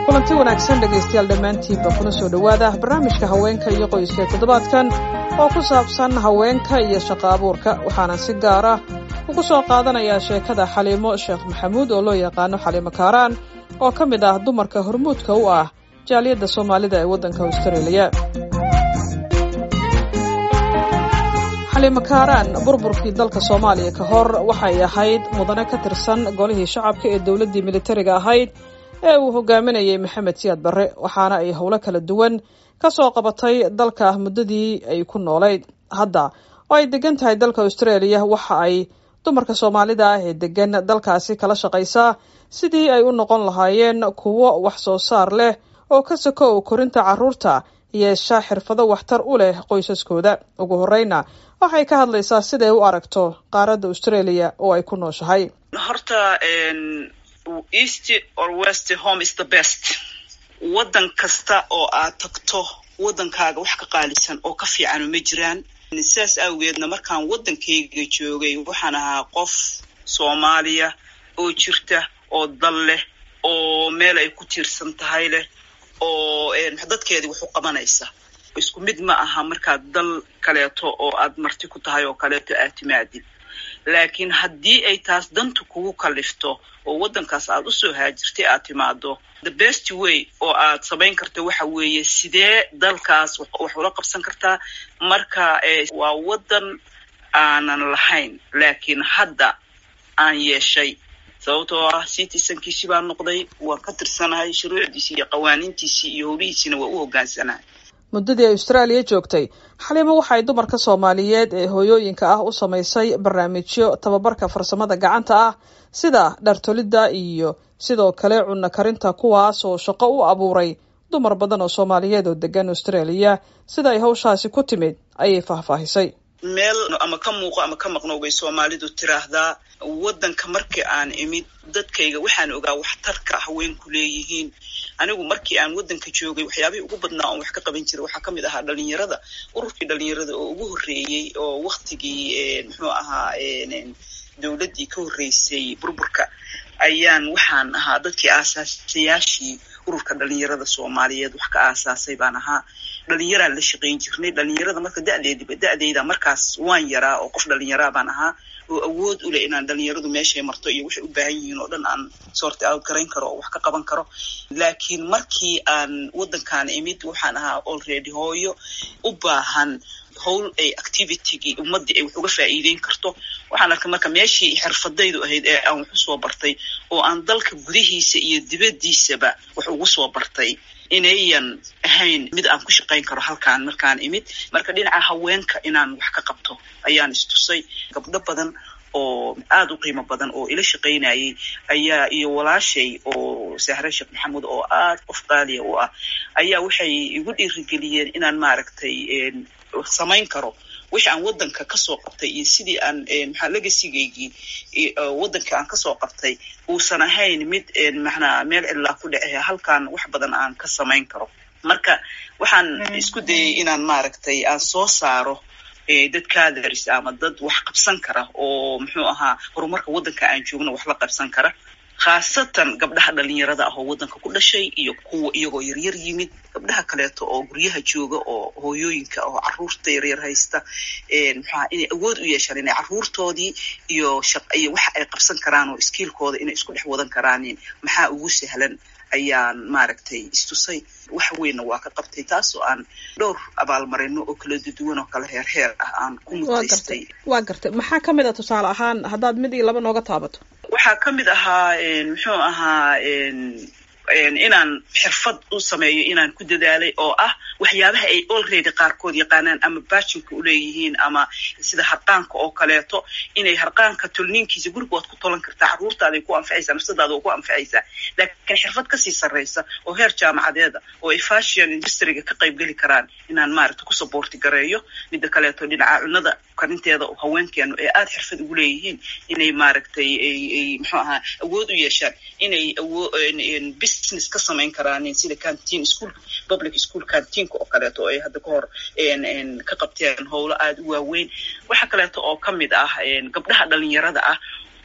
kulanti wanaagsan dhegaystayaal dhammaantiinba kuna soo dhowaada barnaamijka haweenka iyo qoyska toddobaadkan oo ku saabsan haweenka iyo shaqo abuurka waxaana si gaar ah ugu soo qaadanayaa sheekada xaliimo sheekh maxamuud oo loo yaqaano xaliimo kaaraan oo ka mid ah dumarka hormuudka u ah jaaliyadda soomaalida ee waddanka austraeliya xaliimo kaaraan burburkii dalka soomaaliya ka hor waxay ahayd mudane ka tirsan golihii shacabka ee dowladdii militariga ahayd ee uu hogaaminayay maxamed siyaad barre waxaana ay howlo kala duwan ka soo qabatay dalka muddadii ay ku noolayd hadda oo ay degan tahay dalka austraeliya waxa ay dumarka soomaalida ah ee degan dalkaasi kala shaqaysaa sidii ay u noqon lahaayeen kuwo wax soo saar leh oo ka sokow korinta carruurta yeesha xirfado waxtar u leh qoysaskooda ugu horeyna waxay ka hadlaysaa siday u aragto qaaradda australia oo ay ku nooshahay horta east or west home is the best waddan kasta oo aad tagto waddankaaga wax ka qaalisan oo ka fiicanu ma jiraan sidaas awgeedna markaan waddankayga joogay waxaan ahaa qof soomaaliya oo jirta oo dal leh oo meel ay ku tiirsan tahay leh oo dadkeedii wax u qabanaysa isku mid ma aha markaad dal kaleeto oo aad marti ku tahay oo kaleeto aad timaadid laakiin haddii ay taas dantu kugu kallifto oo waddankaas aad usoo haajirtay aad timaado the best way oo aad samayn karta waxa weeye sidee dalkaas wax ula qabsan kartaa marka waa waddan aanan lahayn laakiin hadda aan yeeshay sababtoo ah citizenkiisi baan noqday waan ka tirsanahay shuruucdiisii iyo qawaaniintiisii iyo howlihiisiina waa u hoggaansanahay muddadii ay austraaliya joogtay xaliimo waxay dumarka soomaaliyeed ee hooyooyinka ah u samaysay barnaamijyo tababarka farsamada gacanta ah sida dhartolidda iyo sidoo kale cunno karinta kuwaas oo shaqo u abuuray dumar badan oo soomaaliyeed oo degan australia sida ay hawshaasi ku timid ayay faahfaahisay meel ama ka muuqo ama ka maqnow bay soomaalidu tiraahdaa waddanka markii aan imid dadkayga waxaan ogaa waxtarka haweenku leeyihiin anigu markii aan waddanka joogay waxyaabihii ugu badnaa oon wax ka qaban jiray waxaa ka mid ahaa dhalinyarada ururkii dhalinyarada oo ugu horreeyey oo waktigii muxuu ahaa dowladdii ka horreysay burburka ayaan waxaan ahaa dadkii aasaasayaashii ururka dhalinyarada soomaaliyeed wax ka aasaasay baan ahaa dhalinyaraan la shaqayn jirnay dhalinyarada marka da'deediba da'deyda markaas waan yaraa oo qof dhalinyaraa baan ahaa oo awood u leh inaan dhalinyaradu meeshay marto iyo waxay u baahan yihiin oo dhan aan sorti out garayn karo oo wax ka qaban karo laakiin markii aan waddankaan imid waxaan ahaa already hooyo u baahan howl ay activitygii ummaddii ay wax uga faa'iideyn karto waxaan arkay marka meeshii xirfadaydu ahayd ee aan wax usoo bartay oo aan dalka gudihiisa iyo dibaddiisaba wax ugu soo bartay inayan ahayn mid aan ku shaqayn karo halkaan markaan imid marka dhinaca haweenka inaan wax ka qabto ayaan istusay gabdho badan oo aada u qiimo badan oo ila shaqaynayay ayaa iyo walaashay oo sahre sheekh maxamuud oo aada qof qaaliya u ah ayaa waxay igu dhiirigeliyeen inaan maaragtay samayn karo wixii aan waddanka kasoo qabtay iyo sidii aan maxaa legasigaygii waddanka aan kasoo qabtay uusan ahayn mid macnaa meel cidlaa ku dhece halkaan wax badan aan ka samayn karo marka waxaan isku dayay inaan maaragtay aan soo saaro dad kaadaris ama dad wax qabsan kara oo muxuu ahaa horumarka waddanka aan joogno wax la qabsan kara khaasatan gabdhaha dhalinyarada ah oo waddanka ku dhashay iyo kuwa iyagoo yaryar yimid gabdhaha kaleeto oo guryaha jooga oo hooyooyinka oo carruurta yaryar haysta maxaa inay awood u yeeshaan inay carruurtoodii iyo iyo waxa ay qabsan karaan oo iskiilkooda inay isku dhex wadan karaanin maxaa ugu sahlan ayaan maaragtay istusay wax weynna waa ka qabtay taasoo aan dhowr abaalmarino oo kala duduwan oo kala heer heer ah aan ku mutaystay waa gartay maxaa ka mid a tusaale ahaan haddaad mid iyo laba nooga taabato waxaa ka mid ahaa muxuu ahaa inaan xirfad u sameeyo inaan ku dadaalay oo ah waxyaabaha ay already qaarkood yaqaanaan ama baajinka uleeyihiin ama sida harqaanka oo kaleeto inay harqaanka tolniinkiisa guriga waad ku tolan kartaa carruurtaaday ku anfacaysaa nafsadaada oo ku anfacaysaa laakiin xirfad kasii sarraysa oo heer jaamacadeeda oo ay fashion industriga ka qayb geli karaan inaan maaragta ku saboorti gareeyo midda kaleeto dhinaca cunada karinteeda oo haweenkeenu ee aada xirfad ugu leeyihiin inay maaragtay ay muxuu ahaa awood u yeeshaan inay awo business ka samayn karaan sida canteen school public school cantiinka oo kaleeto oo ay hadda ka hor ka qabteen howlo aada u waaweyn waxa kaleeto oo ka mid ah gabdhaha dhalinyarada ah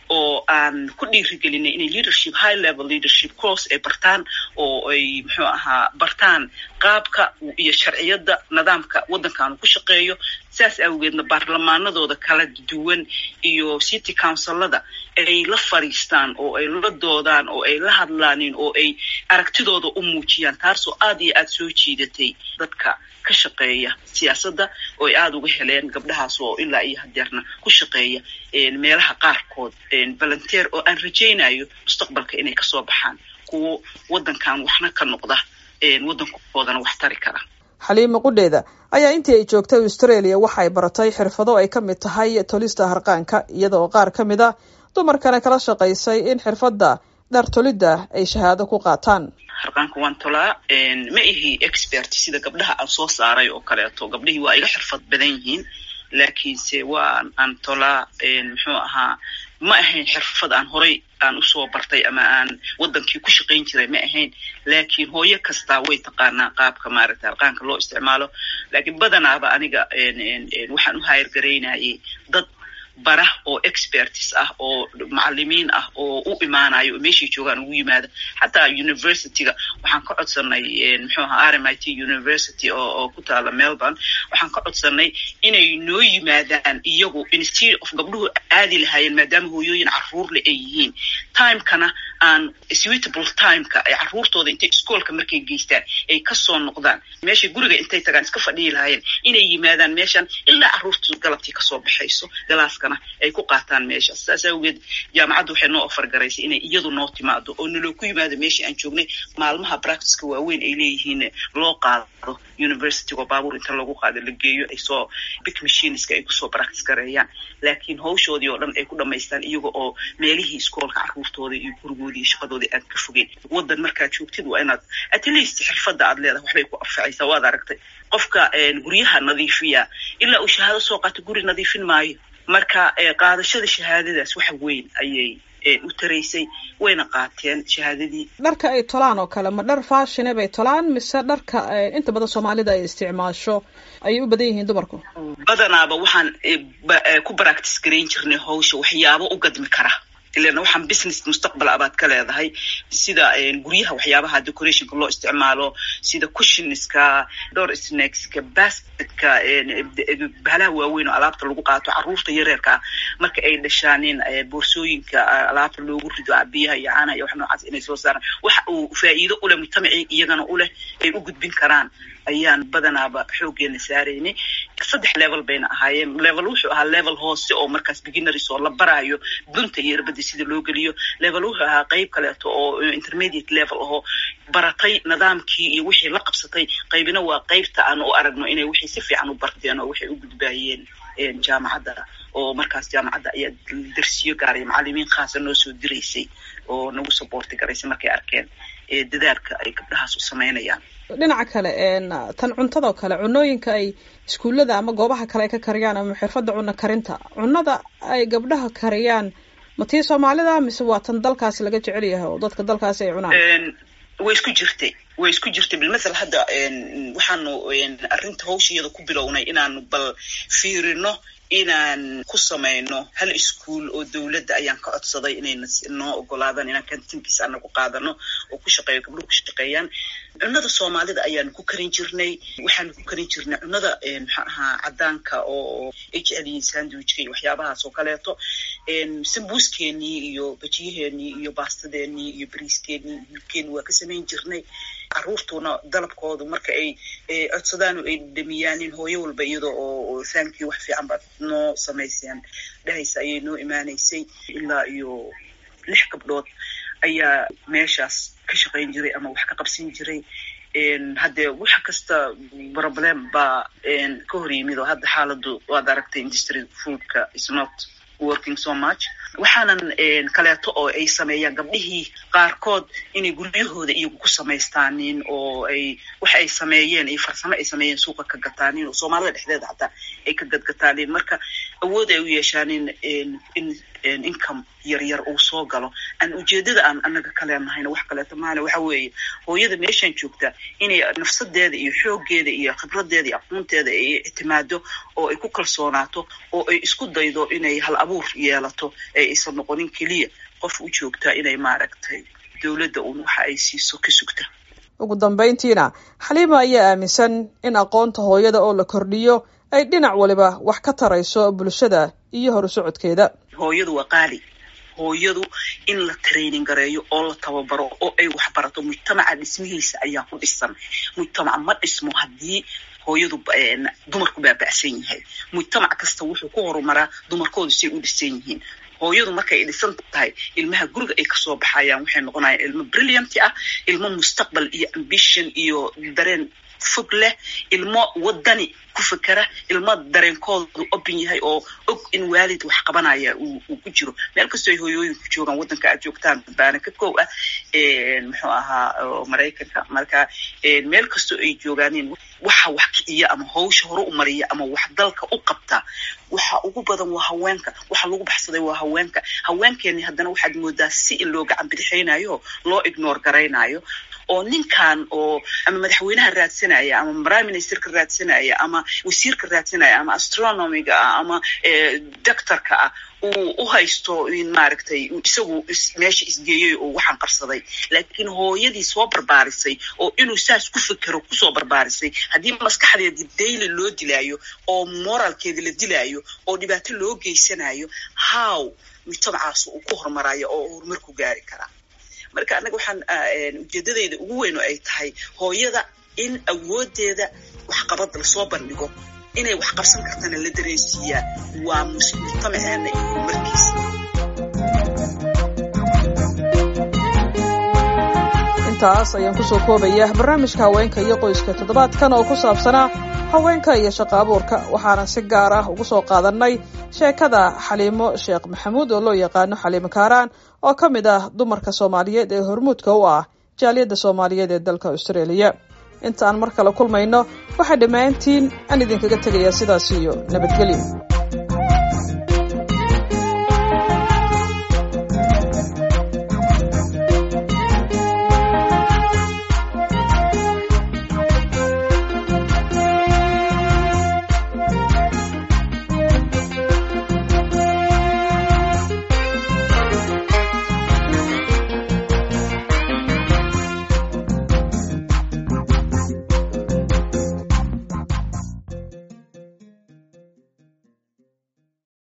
oo aan ku dhiirigelinay inay leadership high level leadership course ay bartaan oo ay muxuu ahaa bartaan qaabka iyo sharciyadda nidaamka waddankaanu ku shaqeeyo saas awgeedna baarlamaanadooda kala duwan iyo city councilada ay la fadhiistaan oo ay la doodaan oo ay la hadlaanin oo ay aragtidooda u muujiyaan taasoo aad iyo aad soo jiidatay dadka ka shaqeeya siyaasadda oo ay aada uga heleen gabdhahaas oo ilaa iyo hadeerna ku shaqeeya meelaha qaarkood volunteer oo aan rajaynayo mustaqbalka inay kasoo baxaan kuwo waddankan waxna ka noqda waddankoodana wax tari kara xaliima qudheeda ayaa intii ay joogtay australia waxa ay baratay xirfado ay ka mid tahay tolista harqaanka iyada oo qaar ka mid a dumarkana kala shaqaysay in xirfadda dhar tolidda ay shahaado ku qaataan harqaanka waan tolaa ma ihi expert sida gabdhaha aan soo saaray oo kaleeto gabdhihii waa iga xirfad badan yihiin laakiinse waa aan tolaa muxuu ahaa ma ahayn xirfad aan horay aan usoo bartay ama aan waddankii ku shaqayn jiray ma ahayn laakiin hooyo kastaa way taqaanaa qaabka maaragta harqaanka loo isticmaalo laakiin badanaaba aniga waxaan u hayargaraynayay dad bara oo expertis ah oo macalimiin ah oo u imaanayo oo meeshay joogaan ugu yimaada xataa universityga waxaan ka codsanay muxuu ahaa r m i t university oo ku taala melbourne waxaan ka codsanay inay noo yimaadaan iyagu institute of gabdhuhu aadi lahaayeen maadaama hooyooyin caruurle ay yihiin timekana aan suitable timeka ay caruurtooda intay iskoolka markay geystaan ay kasoo noqdaan meeshay guriga intay tagaan iska fadhiyi lahaayeen inay yimaadaan meeshan ilaa caruurtu galabtii kasoo baxayso galaaska ay ku qaataan meeshaas saas awgeed jaamacadda waxay noo ofar garaysay inay iyadu noo timaado oo naloo ku yimaado meeshii aan joognay maalmaha practiceka waaweyn ay leeyihiin loo qaado universitygo baabuur inta lagu qaado la geeyo ay soo big machineska ay kusoo practice gareeyaan laakiin hawshoodii oo dhan ay ku dhamaystaan iyaga oo meelihii iskoolka caruurtooda iyo gurigoodii iyo shaqadoodii aad ka fogeyn waddan markaad joogtid waa inaad at least xirfadda aad leedahay waxbay ku anfacaysaa waad aragtay qofka guryaha nadiifiya ilaa uu shahaado soo qaato guri nadiifin maayo marka qaadashada shahaadadaas wax weyn ayay u taraysay wayna qaateen shahaadadii dharka ay tolaan oo kale ma dhar faashine bay tolaan mise dharka inta badan soomaalida ay isticmaasho ayay u badan yihiin dumarku badanaaba waxaan ku baractice garayn jirnay hawsha waxyaabo u gadmi kara ilan waxaan business mustaqbal abaad ka leedahay sida guryaha waxyaabaha decorationka loo isticmaalo sida cushionska door snackska basketka bahalaha waaweyn oo alaabta lagu qaato caruurta yareerka marka ay dhashaanin boorsooyinka alaabta loogu rido biyaha iyo caanaha iyo wax noocaas inay soo saaraan waxa uu faa'iido uleh mujtamacii iyagana uleh ay u gudbin karaan ayaan badanaaba xoogeena saaraynay saddex level bayna ahaayeen level wuxuu ahaa level hoose oo markaas beginneries oo la baraayo dunta iyo irbada sida loo geliyo level wuxuu ahaa qeyb kaleeto oo intermediate level ahoo baratay nidaamkii iyo wixii la qabsatay qaybina waa qeybta aan u aragno inay wixii si fiican u barteen oo waxay u gudbaayeen jaamacadda oo markaas jaamacadda ayaa darsiyo gaaray macalimiin khaasa noo soo diraysay oo nagu saboorti garaysay markay arkeen dadaalka ay gabdhahaas u samaynayaan dhinaca kale tan cuntadao kale cunooyinka ay iskuullada ama goobaha kale ay ka kariyaan ama xirfadda cunno karinta cunnada ay gabdhaha kariyaan ma tii soomaalida mise waa tan dalkaasi laga jecel yahay oo dadka dalkaasi ay cunaan way isku jirtay way isku jirtay bilmathal hadda waxaanu arrinta hawshiyada ku bilownay inaanu bal fiirino inaan ku samayno hal ischool oo dowladda ayaan ka codsaday inay noo ogolaadaan inaan kantinkiis anagu qaadano oo ku shaqeeyo gabdhuhu ku shaqeeyaan cunnada soomaalida ayaanu ku karin jirnay waxaanu ku karin jirnay cunnada maxaa ahaa caddaanka oo ay jecelyihiin sandwichka iyo waxyaabahaas oo kaleeto sambuuskeenii iyo bajiyaheenii iyo baastadeenii iyo bariiskeenii hilkeeni waa ka samayn jirnay caruurtuna dalabkoodu marka ay codsadaan oo ay dhamiyaanin hooyo walba iyada oo thankyou wax fiican baad noo samayseen dhahaysa ayay noo imaanaysay ilaa iyo lix gabdhood ayaa meeshaas ka shaqayn jiray ama wax ka qabsan jiray haddee wax kasta problem baa ka hor yimid oo hadda xaaladu waad aragtay industry foodka is not working so much waxaanan kaleeto oo ay sameeyaan gabdhihii qaarkood inay guryahooda iyagu ku samaystaanin oo ay waxa ay sameeyeen iyo farsamo ay sameeyeen suuqa ka gataanin oo soomaalida dhexdeeda xataa ay ka gadgataanin marka awood ay u yeeshaan in in income yaryar uu soo galo aan ujeedada aan anaga kaleenahayna wax kaleeto maana waxa weeye hooyada meeshaan joogta inay nafsadeeda iyo xooggeeda iyo khibradeeda iyo aqoonteeda ay ictimaado oo ay ku kalsoonaato oo ay isku daydo inay hal abuur yeelato ee aysan noqonin keliya qof u joogta inay maaragtay dowladda uun waxa ay siiso ka sugta ugu dambayntiina xaliima ayaa aaminsan in aqoonta hooyada oo la kordhiyo ay dhinac waliba wax ka tarayso bulshada iyo horu socodkeeda hooyadu waa qaali hooyadu in la training gareeyo oo la tababaro oo ay waxbarato mujtamaca dhismihiisa ayaa ku dhisan mujtamac ma dhismo haddii hooyadu dumarku baaba'san yahay mujtamac kasta wuxuu ku horumaraa dumarkoodu say u dhisan yihiin hooyadu markay dhisan tahay ilmaha guriga ay kasoo baxayaan waxay noqonayaan ilmo brillianti ah ilmo mustaqbal iyo ambition iyo dareen fog leh ilmo wadani ku fekera ilmo dareenkoodu open yahay oo og in waalid wax qabanaya uu ku jiro meel kastoo ay hooyooyinku joogaan waddanka aad joogtaan baana ka kow ah muxuu ahaa maraykanka marka meel kastoo ay joogaanin waxa wax kiciya ama hawsha hore u mariya ama wax dalka u qabta waxa ugu badan waa haweenka waxa lagu baxsaday waa haweenka haweenkeeni haddana waxaad moodaa si in loo gacan bidixaynayo loo ignore garaynayo oo ninkan oo ama madaxweynaha raadsanaya ama prime ministerka raadsanaya ama wasiirka raadsanaya ama astronomiga ah ama doctorka ah uu u haysto in maaragtay isagu meesha isgeeyey oo waxaan qarsaday laakiin hooyadii soo barbaarisay oo inuu saas ku fekero kusoo barbaarisay haddii maskaxdeedii daily loo dilaayo oo moralkeedi la dilaayo oo dhibaato loo geysanayo how mujtamacaas uu ku horumarayo oo horumar ku gaari karaa marka annaga waxaan ujeedadayda ugu weyn oo ay tahay hooyada in awoodeeda waxqabad lasoo bandhigo inay wax qabsan kartana la dareensiiyaa waa mujtamaceena iyo horumarkiisa intaas ayaan kusoo koobaya barnaamijka haweenka iyo qoyska toddobaadkan oo ku saabsanaa haweenka iyo shaqo abuurka waxaanan si gaar ah ugu soo qaadannay sheekada xaliimo sheekh maxamuud oo loo yaqaano xaliimo kaaraan oo ka mid ah dumarka soomaaliyeed ee hormuudka u ah jaaliyadda soomaaliyeed ee dalka austraeliya inta aan mar kale kulmayno waxaa dhammaantiin aan idinkaga tegayaa sidaas iyo nabadgelyo